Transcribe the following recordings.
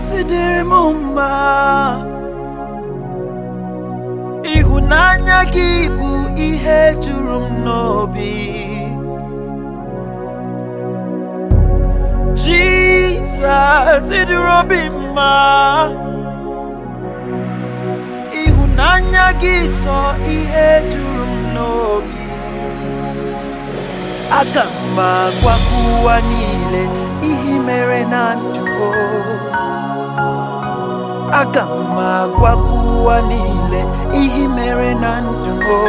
si dịrị m mma ịhụnanya gị bụ ihe juru m n'obi Jizọs ịdịrị obi mma ịhụnanya gị sọ ihe juru m n'obi aga m agwa ụwa niile ihe mere na ndụ o. aga m agwa ụwa niile ihe mere na ndụ o.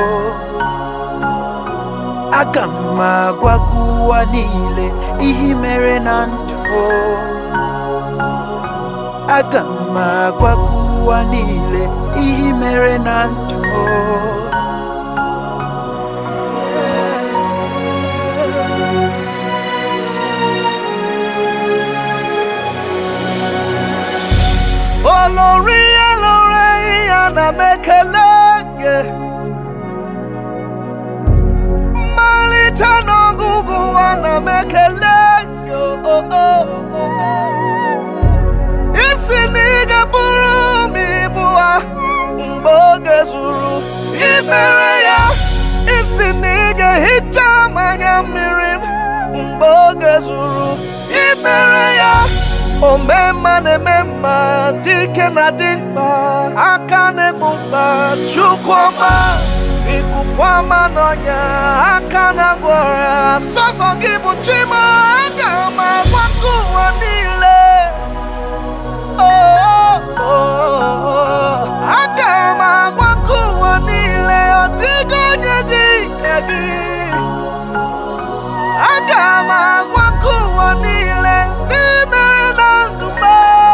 aga m agwa ụwa niile ihe mere na ndụ o. aga m agwa ụwa niile ihe mere na ndụ o. olórí olórí anamekele gị mmalite n'ọgụgụ anamekele gị o, o, o, o. isi na ị ga-bụrụ m ibu ha mgbe oge zuru imere ya isi na ị ga-ehicha mmanya mmiri m mgbe oge zuru imere ya ome mma na-eme mma dike na dị mkpa aka na-egbu mkpa chukwu ọma ikuku ọma n'ọnya aka na-agwọ ọrịa sọsọ gị bụ chima aga m agwakọ ụwa niile Oh, oh, oh. aga m agwakọ ụwa niile ọ dịghị onye dị ka gị aga m agwakọ ụwa niile n'imere na ndụ m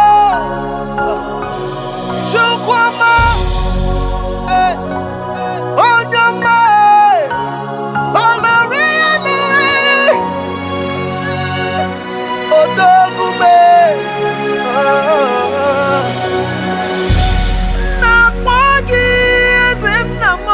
Chukwuma eh, eh, onye ọma eh, olori olori odogume na-akpọ gị eze nna m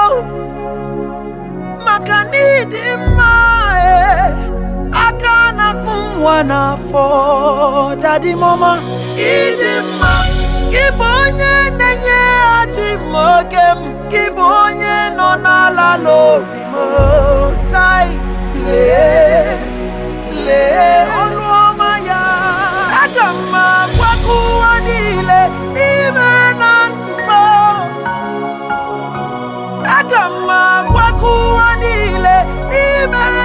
maka n'ịdị mma eh, aka na-akpụ nwa n'afọ dadi mama ịdị mma gị bụ onye na-enyeghachi m oge m gị bụ onye nọ n'ala n'obi m tai lee lee ọrụ ọma ya aga m agwakọ ụwa niile n'ime na ndụ m aga m agwakọ ụwa niile n'ime